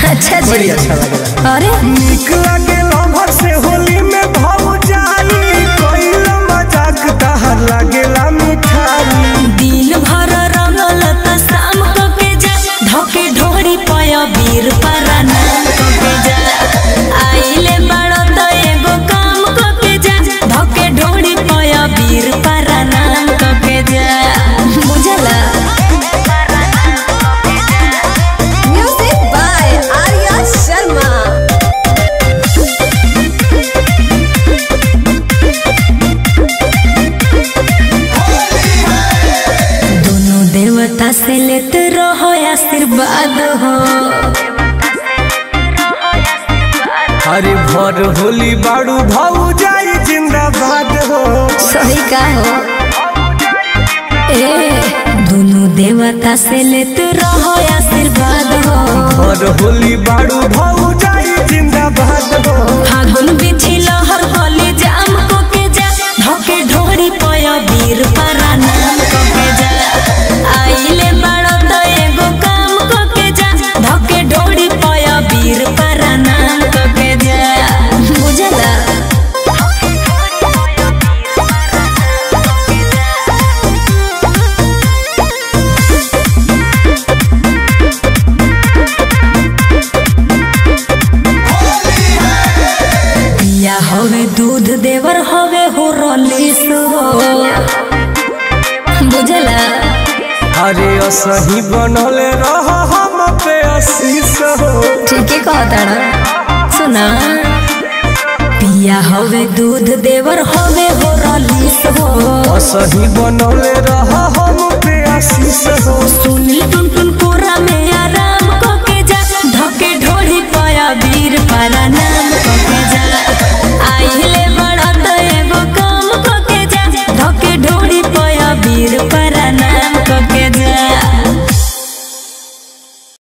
अच्छा जी बड़ी अच्छा लगेला अरे निक लागेला भर से होली में भाव जाई कोइला मजाक तहर लागेला मिठाई दिन भर रंगल त शाम क के जा धके ढोरी पय वीर पराना क के जा आइले बड़ त एगो काम क के जा धके ढोरी पय वीर पराना क के जा बुझला Music by Arya Sharma. दोनों देवता से लेते रहो आशीर्वाद हो अरे भर होली बाड़ू भाव जाई जिंदाबाद हो सही का हो ए दोनों देवता से लेते रहो आशीर्वाद हो भर होली बाड़ू भाव जाई जिंदाबाद हो फागुन बिछी लहर गली जाम को के जा धके ढोरी पय वीर पराना को के जा आइले बड़ त एगो काम को के जा धके ढोरी पय वीर पराना को के जा बुझला पिया हवे दूध देवर हवे हो रलीस हो बुझला अरे असही बनले रह हम पे आशीष हो ठीक है कहता सुना पिया हवे दूध देवर हवे हो रलीस हो असही बनले रह हम पे आशीष हो सुनी टुन टुन